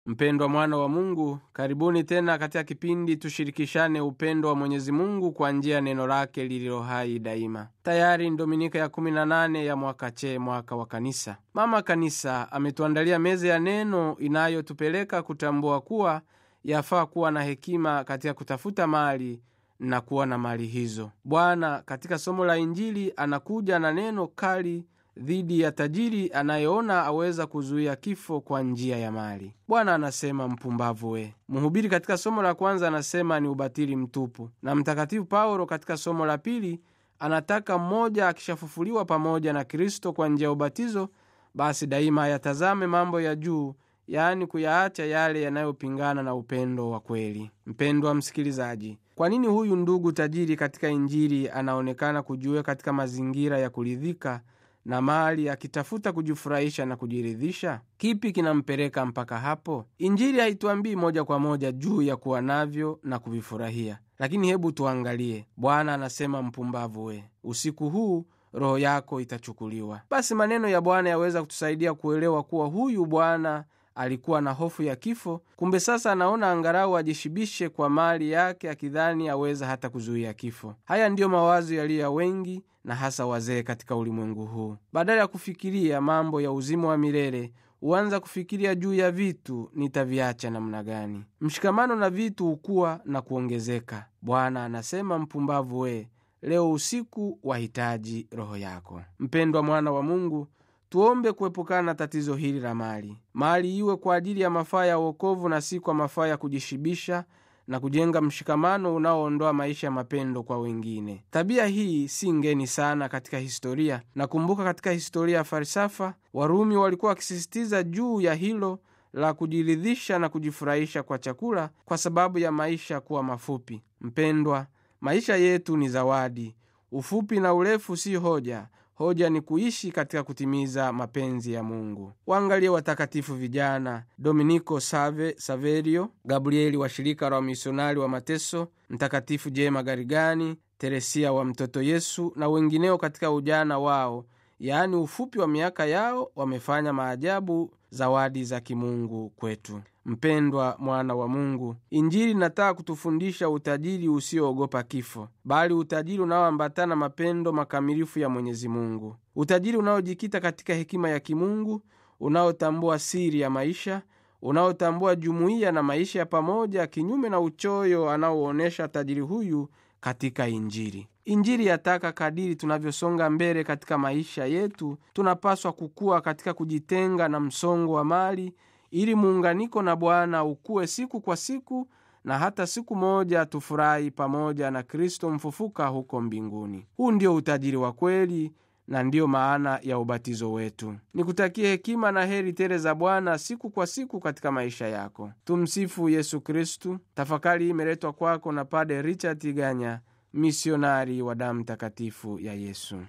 Mpendwa mwana wa Mungu, karibuni tena katika kipindi tushirikishane upendo wa Mwenyezi Mungu kwa njia ya neno lake lililo hai daima. Tayari ni Dominika ya 18 ya mwaka che, mwaka wa Kanisa. Mama Kanisa ametuandalia meza ya neno inayotupeleka kutambua kuwa yafaa kuwa na hekima katika kutafuta mali na kuwa na mali hizo. Bwana katika somo la Injili anakuja na neno kali dhidi ya tajiri anayeona aweza kuzuia kifo kwa njia ya mali. Bwana anasema mpumbavu we. Mhubiri katika somo la kwanza anasema ni ubatili mtupu, na Mtakatifu Paulo katika somo la pili anataka mmoja akishafufuliwa pamoja na Kristo kwa njia ya ubatizo, basi daima ayatazame mambo ya juu, yaani kuyaacha yale yanayopingana na upendo wa kweli. Mpendwa msikilizaji, kwa nini huyu ndugu tajiri katika Injili anaonekana kujiweka katika mazingira ya kuridhika na mali akitafuta kujifurahisha na kujiridhisha? Kipi kinampeleka mpaka hapo? Injili haituambii moja kwa moja juu ya kuwa navyo na kuvifurahia, lakini hebu tuangalie. Bwana anasema mpumbavu we, usiku huu roho yako itachukuliwa. Basi maneno ya Bwana yaweza kutusaidia kuelewa kuwa huyu bwana alikuwa na hofu ya kifo. Kumbe sasa anaona angalau ajishibishe kwa mali yake, akidhani aweza hata kuzuia kifo. Haya ndiyo mawazo yaliyo ya wengi na hasa wazee katika ulimwengu huu. Badala ya kufikiria mambo ya uzima wa milele, huanza kufikiria juu ya vitu, nitaviacha namna gani? Mshikamano na vitu hukuwa na kuongezeka. Bwana anasema mpumbavu we, leo usiku wahitaji roho yako. Mpendwa mwana wa Mungu, tuombe kuepukana na tatizo hili la mali. Mali iwe kwa ajili ya mafaa ya uokovu na si kwa mafaa ya kujishibisha na kujenga mshikamano unaoondoa maisha ya mapendo kwa wengine. Tabia hii si ngeni sana katika historia. Nakumbuka katika historia ya falsafa, Warumi walikuwa wakisisitiza juu ya hilo la kujiridhisha na kujifurahisha kwa chakula kwa sababu ya maisha kuwa mafupi. Mpendwa, maisha yetu ni zawadi. Ufupi na urefu si hoja. Hoja ni kuishi katika kutimiza mapenzi ya Mungu. Waangalie watakatifu vijana Dominiko Save, Saverio, Gabrieli wa shirika la wamisionari wa mateso, Mtakatifu Jema Garigani, Teresia wa mtoto Yesu na wengineo katika ujana wao, yaani ufupi wa miaka yao, wamefanya maajabu, zawadi za kimungu kwetu. Mpendwa mwana wa Mungu, Injili inataka kutufundisha utajiri usioogopa kifo, bali utajiri unaoambatana mapendo makamilifu ya Mwenyezi Mungu, utajiri unaojikita katika hekima ya kimungu, unaotambua siri ya maisha, unaotambua jumuiya na maisha ya pamoja, kinyume na uchoyo anaoonyesha tajiri huyu katika Injili. Injili yataka kadiri tunavyosonga mbele katika maisha yetu, tunapaswa kukua katika kujitenga na msongo wa mali ili muunganiko na Bwana ukuwe siku kwa siku, na hata siku moja tufurahi pamoja na Kristo mfufuka huko mbinguni. Huu ndio utajiri wa kweli na ndiyo maana ya ubatizo wetu. Nikutakie hekima na heri tele za Bwana siku kwa siku katika maisha yako. Tumsifu Yesu Kristu. Tafakari hii imeletwa kwako na Pade Richard Ganya, misionari wa damu takatifu ya Yesu.